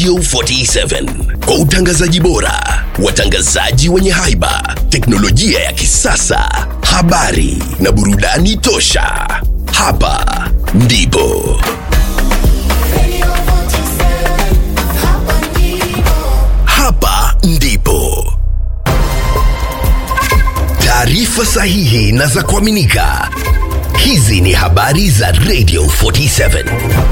Radio 47 kwa utangazaji bora, watangazaji wenye haiba, teknolojia ya kisasa, habari na burudani tosha. Hapa ndipo hapa ndipo taarifa sahihi na za kuaminika. Hizi ni habari za Radio 47.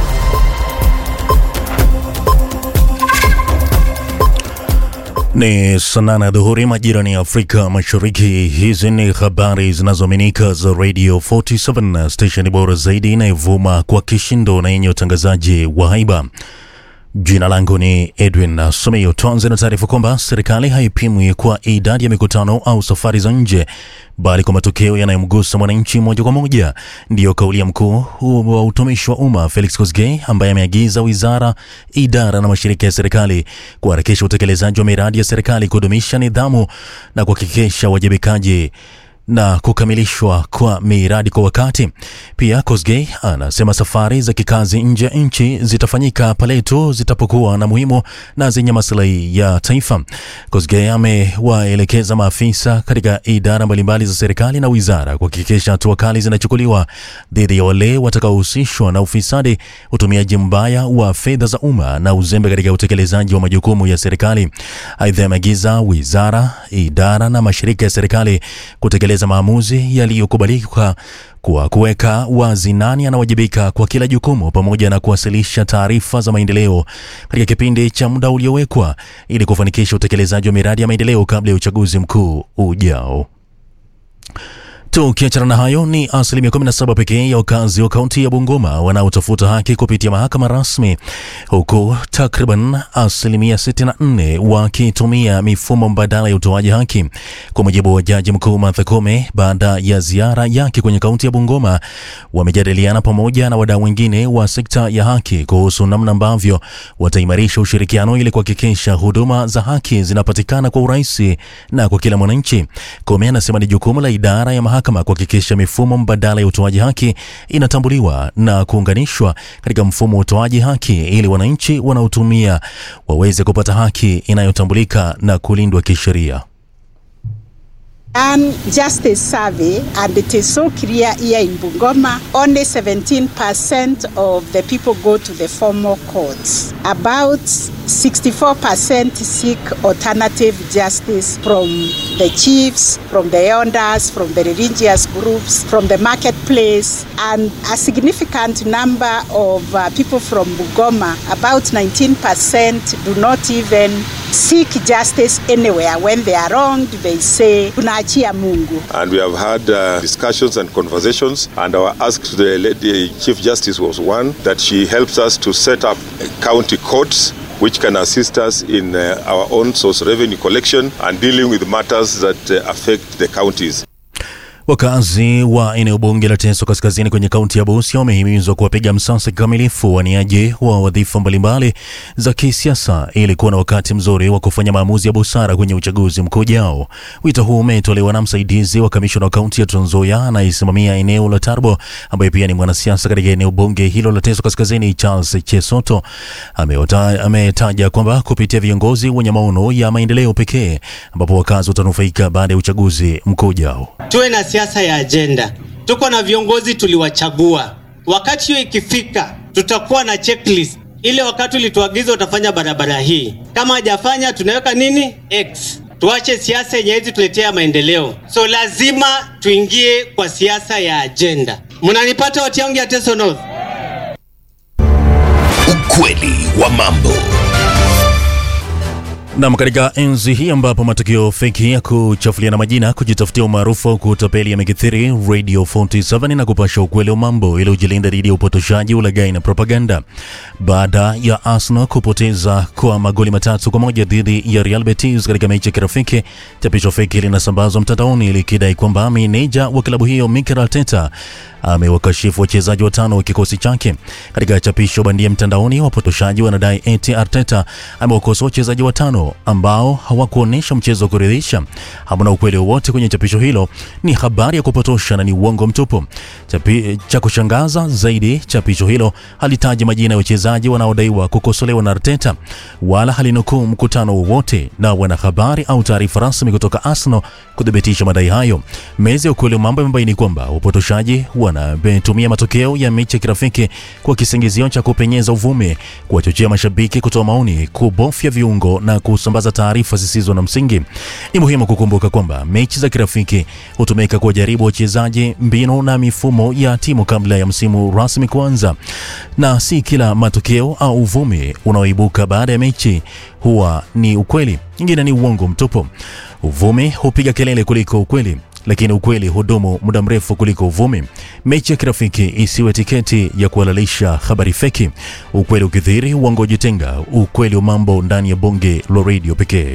Ni saa nane ya dhuhuri majirani ya Afrika Mashariki. Hizi ni habari zinazoaminika za Radio 47, stesheni bora zaidi inayovuma kwa kishindo na yenye utangazaji wa haiba. Jina langu ni Edwin Someyo. Tuanze na taarifa kwamba serikali haipimwi kwa idadi ya mikutano au safari za nje, bali kwa matokeo yanayomgusa mwananchi moja kwa moja. Ndiyo kauli ya mkuu wa utumishi wa umma Felix Kosgei, ambaye ameagiza wizara, idara na mashirika ya serikali kuharakisha utekelezaji wa miradi ya serikali, kudumisha nidhamu na kuhakikisha uwajibikaji na kukamilishwa kwa miradi kwa wakati. Pia Kosgei anasema safari za kikazi nje ya nchi zitafanyika pale tu zitapokuwa na muhimu na zenye maslahi ya taifa. Kosgei amewaelekeza maafisa katika idara mbalimbali za serikali na wizara kuhakikisha hatua kali zinachukuliwa dhidi ya wale watakaohusishwa na ufisadi, utumiaji mbaya wa fedha za umma na uzembe katika utekelezaji wa majukumu ya serikali. Aidha, ameagiza wizara, idara na mashirika ya serikali kutekeleza maamuzi yaliyokubalika kwa kuweka wazi nani anawajibika kwa kila jukumu pamoja na kuwasilisha taarifa za maendeleo katika kipindi cha muda uliowekwa ili kufanikisha utekelezaji wa miradi ya maendeleo kabla ya uchaguzi mkuu ujao. Tukiachana na hayo, ni asilimia 17 pekee ya wakazi wa kaunti ya Bungoma wanaotafuta haki kupitia mahakama rasmi, huku takriban asilimia 64 wakitumia mifumo mbadala ya utoaji haki, kwa mujibu wa jaji mkuu Martha Koome. Baada ya ziara yake kwenye kaunti ya Bungoma, wamejadiliana pamoja na wadau wengine wa sekta ya haki kuhusu namna ambavyo wataimarisha ushirikiano ili kuhakikisha huduma za haki zinapatikana kwa urahisi na kwa kila mwananchi. Koome anasema ni jukumu la idara ya mahakama kuhakikisha mifumo mbadala ya utoaji haki inatambuliwa na kuunganishwa katika mfumo wa utoaji haki ili wananchi wanaotumia waweze kupata haki inayotambulika na kulindwa kisheria. done justice survey and it is so clear here in Bungoma only 17% of the people go to the formal courts about 64% seek alternative justice from the chiefs from the elders from the religious groups from the marketplace and a significant number of uh, people from Bungoma about 19% do not even seek justice anywhere when they are wronged they say tunaachia Mungu and we have had uh, discussions and conversations and our ask to the lady chief justice was one that she helps us to set up county courts which can assist us in uh, our own source revenue collection and dealing with matters that uh, affect the counties Wakazi wa eneo bunge la Teso Kaskazini kwenye kaunti ya Busia wamehimizwa kuwapiga msasa kikamilifu waniaji wa wadhifa mbalimbali za kisiasa ili kuwa na wakati mzuri wa kufanya maamuzi ya busara kwenye uchaguzi mkuu ujao. Wito huu umetolewa na msaidizi wa kamishona wa kaunti ya Trans Nzoia anayesimamia eneo la Tarbo, ambaye pia ni mwanasiasa katika eneo bunge hilo la Teso Kaskazini, Charles Chesoto amewata- ametaja kwamba kupitia viongozi wenye maono ya maendeleo pekee ambapo wakazi watanufaika baada ya uchaguzi mkuu ujao. tuwe na siasa ya ajenda. Tuko na viongozi tuliwachagua. Wakati hiyo ikifika, tutakuwa na checklist ile. Wakati ulituagiza utafanya barabara hii, kama hajafanya tunaweka nini X. Tuache siasa yenye hizi tuletea maendeleo, so lazima tuingie kwa siasa ya ajenda. Mnanipata watu yangu ya Teso North? Ukweli wa mambo. Nam, katika enzi hii ambapo matukio feki ya kuchafuliana majina, kujitafutia umaarufu au kutapeli yamekithiri, Radio 47 na kupasha ukweli wa mambo ili ujilinda dhidi ya upotoshaji, ulaghai na propaganda. Baada ya Arsenal kupoteza kwa magoli matatu kwa moja dhidi ya Real Betis katika mechi ya kirafiki, chapisho feki linasambazwa mtandaoni likidai kwamba meneja wa klabu hiyo Mikel Arteta amewakashifu wachezaji watano wa kikosi chake. Katika chapisho bandia mtandaoni, wapotoshaji wanadai eti Arteta amewakosoa wachezaji watano Arsenal ambao hawakuonyesha mchezo wa kuridhisha. Hamna ukweli wowote kwenye chapisho hilo, ni habari ya kupotosha na ni uongo mtupu. Chapi, cha kushangaza zaidi, chapisho hilo halitaji majina ya wachezaji wanaodaiwa kukosolewa na Arteta wala halinukuu mkutano wowote na wanahabari au taarifa rasmi kutoka Arsenal kuthibitisha madai hayo. Meza ya ukweli wa mambo imebaini kwamba upotoshaji wanatumia matokeo ya mechi ya kirafiki kwa kisingizio cha kupenyeza uvumi, kuwachochea mashabiki kutoa maoni, kubofya viungo na kusambaza taarifa zisizo na msingi. Ni muhimu kukumbuka kwamba mechi za kirafiki hutumika kuwajaribu wachezaji, mbinu na mifumo ya timu kabla ya msimu rasmi kuanza, na si kila matokeo au uvumi unaoibuka baada ya mechi huwa ni ukweli. Nyingine ni uongo mtupu. Uvumi hupiga kelele kuliko ukweli lakini ukweli hudumu muda mrefu kuliko uvumi. Mechi ya kirafiki isiwe tiketi ya kuhalalisha habari feki. Ukweli ukithiri, uongo jitenga. Ukweli wa mambo ndani ya bonge la redio pekee.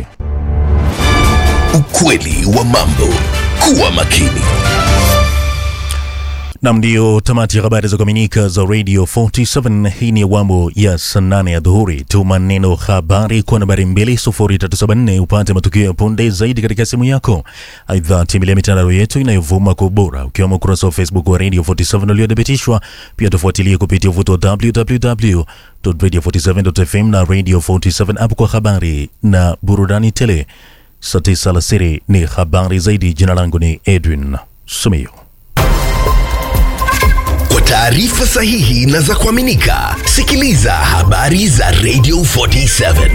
Ukweli wa mambo. Kuwa makini. Nam, ndio tamati ya habari za kuaminika za Radio 47. Hii ni awamu ya saa nane ya dhuhuri. Tuma neno habari kwa nambari 20374 upate matukio ya punde zaidi katika simu yako. Aidha, tembelea mitandao yetu inayovuma kwa ubora, ukiwemo ukurasa wa Facebook wa Radio 47 uliothibitishwa. Pia tufuatilie kupitia uvuto wa www.radio47.fm na Radio 47 app kwa habari na burudani tele. Saa tisa alasiri ni habari zaidi. Jina langu ni Edwin Sumio. Kwa taarifa sahihi na za kuaminika, sikiliza habari za Radio 47.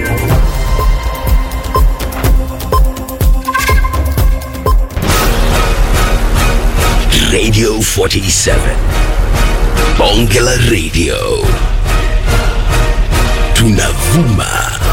Radio 47. Bonge la Radio. Tunavuma